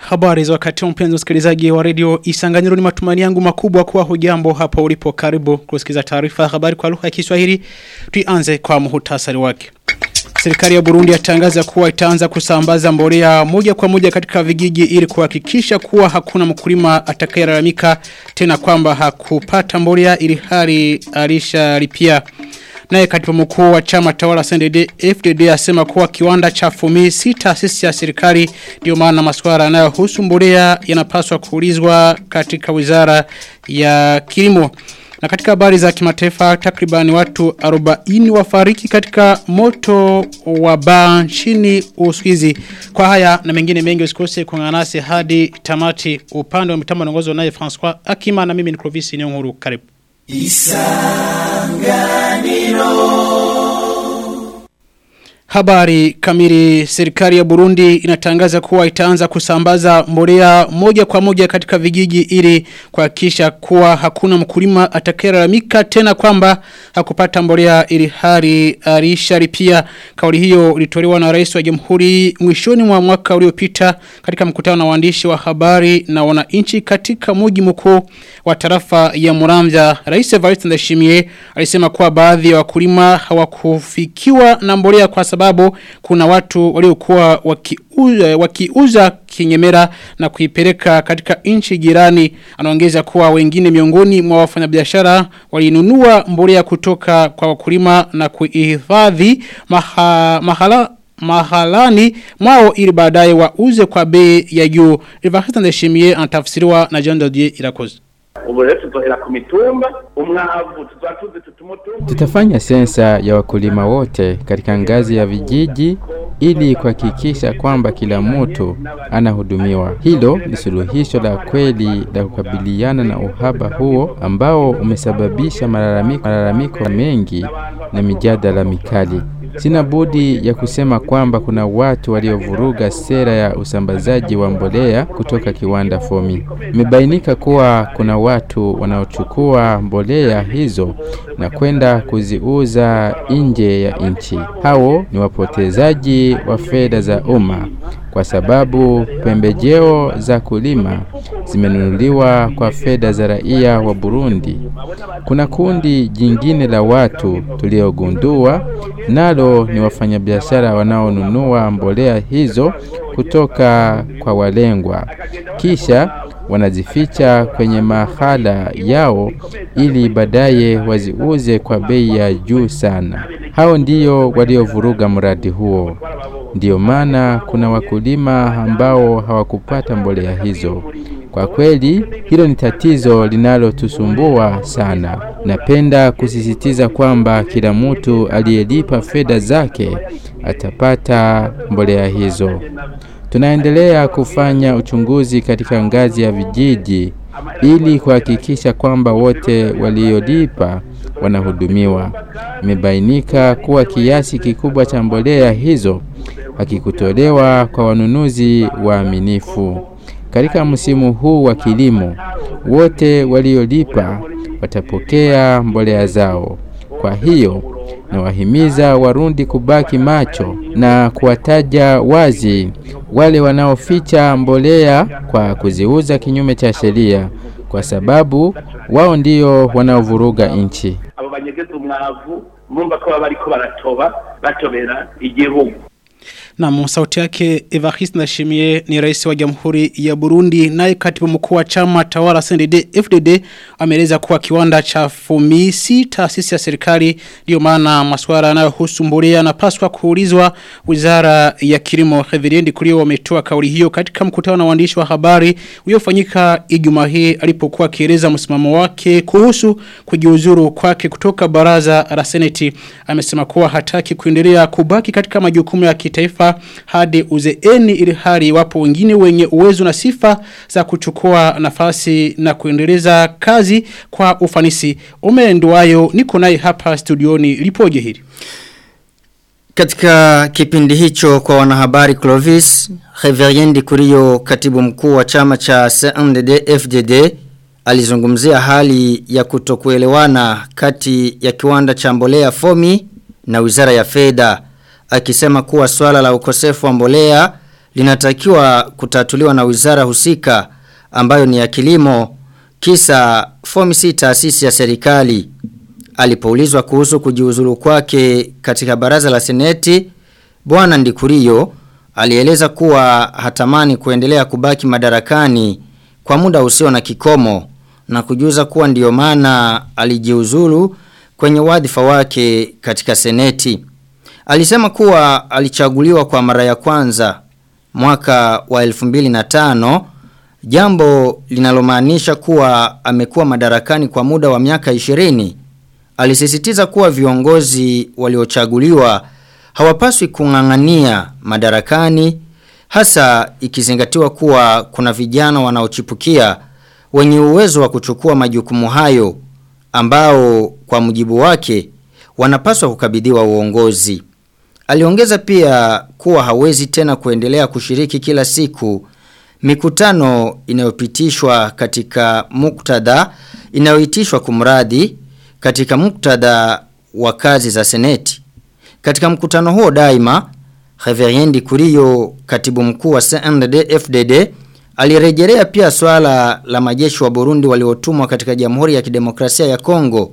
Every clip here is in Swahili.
Habari za wakati wa mpenzi msikilizaji wa redio Isanganyiro ni matumani yangu makubwa kuwa hujambo hapa ulipo karibu kusikiza taarifa ya habari kwa lugha ya Kiswahili. Tuianze kwa muhtasari wake. Serikali ya Burundi yatangaza kuwa itaanza kusambaza mbolea moja kwa moja katika vijiji ili kuhakikisha kuwa hakuna mkulima atakayelalamika tena kwamba hakupata mbolea ili hali alishalipia. Naye katibu mkuu wa chama tawala CNDD FDD asema kuwa kiwanda cha Fumi si taasisi ya serikali ndio maana masuala yanayohusu mbolea yanapaswa kuulizwa katika wizara ya kilimo. Na katika habari za kimataifa takribani watu 40 wafariki katika moto wa baa nchini Uswizi. Kwa haya na mengine mengi usikose kuungana nasi hadi tamati upande wa mitambo naongozwa naye François Akima na mimi ni Clovis Nyonguru karibu. Isanganiro Habari kamili serikali ya Burundi inatangaza kuwa itaanza kusambaza mbolea moja kwa moja katika vijiji ili kuhakikisha kuwa hakuna mkulima atakayelalamika tena kwamba hakupata mbolea ili hali alishalipia kauli hiyo ilitolewa na rais wa jamhuri mwishoni mwa mwaka uliopita katika mkutano na waandishi wa habari na wananchi katika mji mkuu wa tarafa ya Muramvya rais Evariste Ndayishimiye alisema kuwa baadhi ya wakulima hawakufikiwa na mbolea kwa sababu kuna watu waliokuwa wakiuza, wakiuza kinyemera na kuipeleka katika nchi jirani anaongeza kuwa wengine miongoni mwa wafanyabiashara walinunua mbolea kutoka kwa wakulima na kuihifadhi maha, mahala mahalani mwao ili baadaye wauze kwa bei ya juu. Rivahita ndeshimie anatafsiriwa na John Dodier Irakoze. ubu rero tuzohera ku mitumba umwavu tuzatuze tutumutumba Tutafanya sensa ya wakulima wote katika ngazi ya vijiji ili kuhakikisha kwamba kila mtu anahudumiwa. Hilo ni suluhisho la kweli la kukabiliana na uhaba huo ambao umesababisha malalamiko, malalamiko mengi na mijadala mikali. Sina budi ya kusema kwamba kuna watu waliovuruga sera ya usambazaji wa mbolea kutoka kiwanda Fomi. Imebainika kuwa kuna watu wanaochukua mbolea hizo na kwenda kuziuza nje ya nchi. Hao ni wapotezaji wa fedha za umma kwa sababu pembejeo za kulima zimenunuliwa kwa fedha za raia wa Burundi. Kuna kundi jingine la watu tuliogundua nalo ni wafanyabiashara wanaonunua mbolea hizo kutoka kwa walengwa kisha wanazificha kwenye mahala yao ili baadaye waziuze kwa bei ya juu sana. Hao ndio waliovuruga mradi huo. Ndiyo maana kuna wakulima ambao hawakupata mbolea hizo. Kwa kweli hilo ni tatizo linalotusumbua sana. Napenda kusisitiza kwamba kila mtu aliyelipa fedha zake atapata mbolea hizo. Tunaendelea kufanya uchunguzi katika ngazi ya vijiji ili kuhakikisha kwamba wote waliolipa wanahudumiwa. Imebainika kuwa kiasi kikubwa cha mbolea hizo hakikutolewa kwa wanunuzi waaminifu. Katika msimu huu wa kilimo, wote waliolipa watapokea mbolea zao. Kwa hiyo nawahimiza Warundi kubaki macho na kuwataja wazi wale wanaoficha mbolea kwa kuziuza kinyume cha sheria, kwa sababu wao ndio wanaovuruga nchi. abo banyegeza umwavu murumva ko baba bariko baratoba batobera igihugu Na sauti yake Evariste Ndashimiye ni rais wa Jamhuri ya Burundi naye katibu mkuu wa chama tawala CNDD FDD ameeleza kuwa kiwanda cha Fumisi taasisi ya serikali ndio maana masuala yanayohusu mbolea yanapaswa kuulizwa Wizara ya Kilimo Reverend Kulio wametoa kauli hiyo katika mkutano na waandishi wa habari uliofanyika Ijumaa hii alipokuwa akieleza msimamo wake kuhusu kujiuzuru kwake kutoka baraza la Seneti amesema kuwa hataki kuendelea kubaki katika majukumu ya kitaifa hadi uzeeni ili hali wapo wengine wenye uwezo na sifa za kuchukua nafasi na kuendeleza kazi kwa ufanisi. Umenduayo niko naye hapa studioni lipoje hili. Katika kipindi hicho kwa wanahabari Clovis, Reveriendi Kurio katibu mkuu wa chama cha CNDD FDD alizungumzia hali ya kutokuelewana kati ya kiwanda cha mbolea Fomi na Wizara ya Fedha akisema kuwa swala la ukosefu wa mbolea linatakiwa kutatuliwa na wizara husika ambayo ni ya kilimo kisa fomi si taasisi ya serikali. Alipoulizwa kuhusu kujiuzulu kwake katika baraza la seneti, bwana Ndikurio alieleza kuwa hatamani kuendelea kubaki madarakani kwa muda usio na kikomo na kujuza kuwa ndiyo maana alijiuzulu kwenye wadhifa wake katika seneti. Alisema kuwa alichaguliwa kwa mara ya kwanza mwaka wa 2005 jambo linalomaanisha kuwa amekuwa madarakani kwa muda wa miaka 20. Alisisitiza kuwa viongozi waliochaguliwa hawapaswi kung'ang'ania madarakani hasa ikizingatiwa kuwa kuna vijana wanaochipukia wenye uwezo wa kuchukua majukumu hayo ambao kwa mujibu wake wanapaswa kukabidhiwa uongozi. Aliongeza pia kuwa hawezi tena kuendelea kushiriki kila siku mikutano inayopitishwa katika muktadha inayoitishwa kumradhi katika muktadha wa kazi za seneti. Katika mkutano huo daima, Reveriendi Kuriyo, katibu mkuu wa CNDD FDD, alirejelea pia swala la majeshi wa Burundi waliotumwa katika Jamhuri ya Kidemokrasia ya Kongo.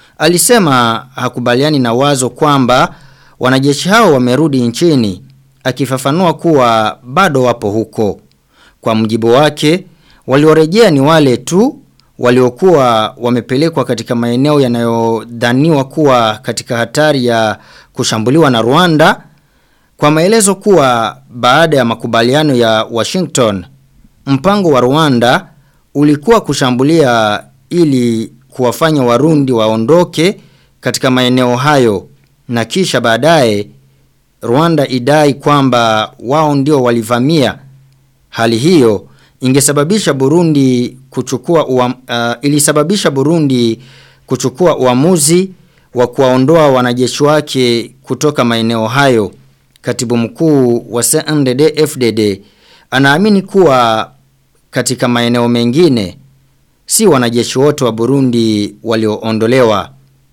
Alisema hakubaliani na wazo kwamba wanajeshi hao wamerudi nchini, akifafanua kuwa bado wapo huko. Kwa mjibu wake, waliorejea ni wale tu waliokuwa wamepelekwa katika maeneo yanayodhaniwa kuwa katika hatari ya kushambuliwa na Rwanda kwa maelezo kuwa baada ya makubaliano ya Washington mpango wa Rwanda ulikuwa kushambulia ili kuwafanya warundi waondoke katika maeneo hayo na kisha baadaye Rwanda idai kwamba wao ndio walivamia hali hiyo ingesababisha Burundi kuchukua uam, uh, ilisababisha Burundi kuchukua uamuzi wa kuwaondoa wanajeshi wake kutoka maeneo hayo. Katibu mkuu wa CNDD FDD anaamini kuwa katika maeneo mengine si wanajeshi wote wa Burundi walioondolewa.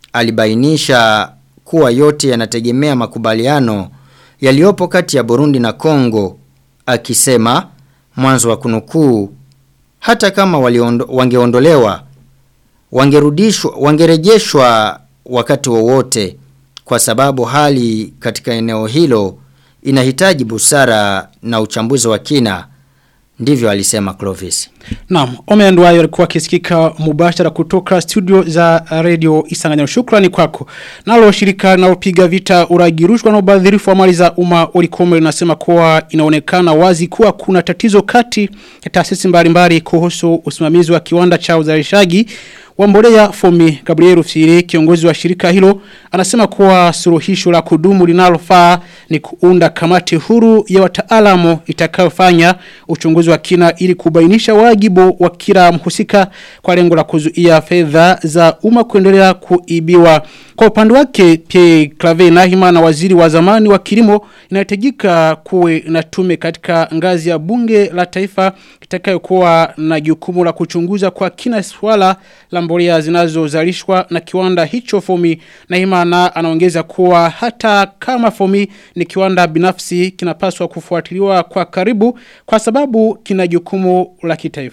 Alibainisha kuwa yote yanategemea makubaliano yaliyopo kati ya Burundi na Kongo akisema mwanzo wa kunukuu hata kama waliondo, wangeondolewa wangerudishwa wangerejeshwa wakati wowote kwa sababu hali katika eneo hilo inahitaji busara na uchambuzi wa kina ndivyo alisema Clovis Naam, Ome Ndwayo alikuwa akisikika mubashara kutoka studio za radio Isanganyiro. Shukrani kwako. Nalo shirika linalopiga vita uragirushwa na ubadhirifu wa mali za umma Olikome linasema kuwa inaonekana wazi kuwa kuna tatizo kati ya taasisi mbalimbali kuhusu usimamizi wa kiwanda cha uzalishaji wa mbolea Fomi Gabriel Rufsiri kiongozi wa shirika hilo anasema kuwa suluhisho la kudumu linalofaa ni kuunda kamati huru ya wataalamu itakayofanya uchunguzi wa kina ili kubainisha wajibu wa kila mhusika kwa lengo la kuzuia fedha za umma kuendelea kuibiwa. Kwa upande wake Pierre Clave Nahima na waziri wa zamani wa kilimo inahitajika kuwe na tume katika ngazi ya bunge la taifa itakayokuwa na jukumu la kuchunguza kwa kina swala la mbolea zinazozalishwa na kiwanda hicho Fomi Nahima na anaongeza kuwa hata kama Fomi ni kiwanda binafsi kinapaswa kufuatiliwa kwa karibu kwa sababu kina jukumu la kitaifa.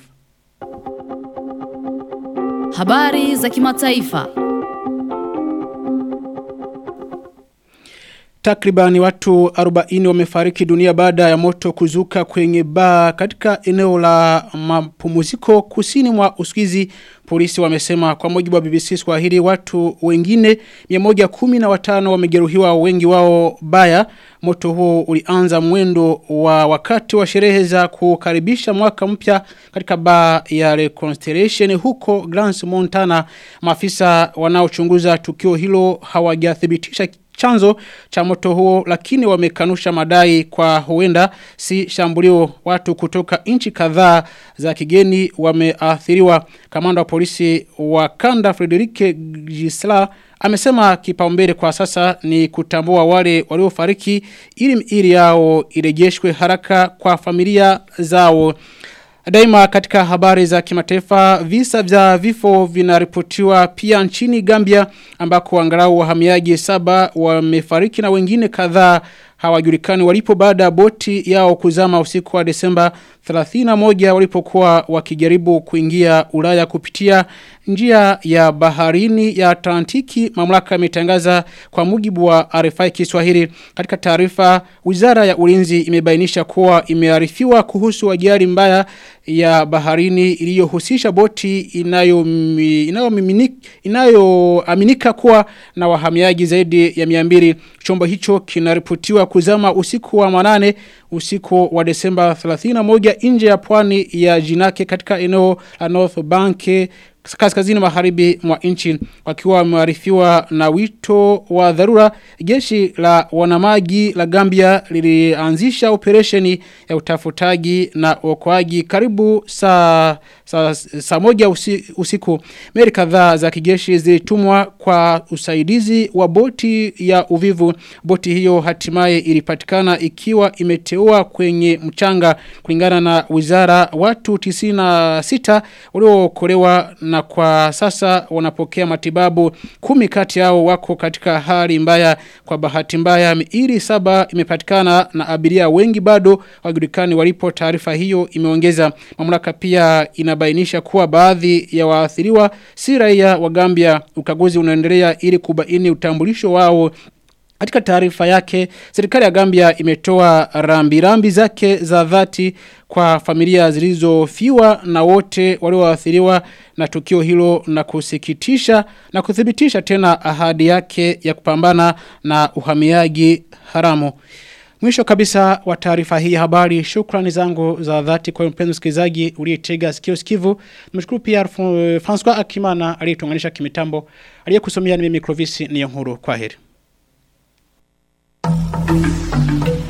Habari za kimataifa. Takribani watu 40 wamefariki dunia baada ya moto kuzuka kwenye baa katika eneo la mapumziko kusini mwa Uswizi. Polisi wamesema kwa mujibu wa BBC Swahili watu wengine 115 wamejeruhiwa wengi wao baya. Moto huo ulianza mwendo wa wakati wa sherehe za kukaribisha mwaka mpya katika baa ya Reconstellation huko Grants Montana. Maafisa wanaochunguza tukio hilo hawajathibitisha chanzo cha moto huo lakini wamekanusha madai kwa huenda si shambulio watu kutoka nchi kadhaa za kigeni wameathiriwa kamanda wa polisi wa kanda Frederike Gisla amesema kipaumbele kwa sasa ni kutambua wale waliofariki ili miili yao irejeshwe haraka kwa familia zao Daima katika habari za kimataifa visa vya vifo vinaripotiwa pia nchini Gambia ambako angalau wahamiaji saba wamefariki na wengine kadhaa hawajulikani walipo baada ya boti yao kuzama usiku wa Desemba 31 walipokuwa wakijaribu kuingia Ulaya kupitia njia ya baharini ya Atlantiki mamlaka imetangaza kwa mujibu wa RFI Kiswahili katika taarifa Wizara ya Ulinzi imebainisha kuwa imearifiwa kuhusu ajali mbaya ya baharini iliyohusisha boti inayo inayoaminika inayo kuwa na wahamiaji zaidi ya 200 chombo hicho kinaripotiwa kuzama usiku wa manane usiku wa Desemba 31 nje ya pwani ya Jinake katika eneo la North Bank kaskazini magharibi mwa nchi wakiwa wamearifiwa na wito wa dharura jeshi la wanamaji la Gambia lilianzisha operesheni ya utafutaji na uokoaji karibu saa saa sa moja usi, usiku meli kadhaa za kijeshi zilitumwa kwa usaidizi wa boti ya uvivu boti hiyo hatimaye ilipatikana ikiwa imeteua kwenye mchanga kulingana na wizara watu 96 waliookolewa na kwa sasa wanapokea matibabu kumi kati yao wako katika hali mbaya kwa bahati mbaya miili saba imepatikana na abiria wengi bado wajulikani walipo taarifa hiyo imeongeza mamlaka pia inabainisha kuwa baadhi ya waathiriwa si raia wa Gambia ukaguzi unaendelea ili kubaini utambulisho wao katika taarifa yake, serikali ya Gambia imetoa rambi rambi zake za dhati kwa familia zilizofiwa na wote walioathiriwa na tukio hilo na kusikitisha na kuthibitisha tena ahadi yake ya kupambana na uhamiaji haramu. Mwisho kabisa wa taarifa hii habari shukrani zangu za dhati kwa mpenzi msikilizaji uliyetega sikio sikivu. Nimeshukuru pia François Akimana aliyetuunganisha kimitambo aliyekusomea ni mimi Clovis Niyonkuru. Kwaheri. Thank you.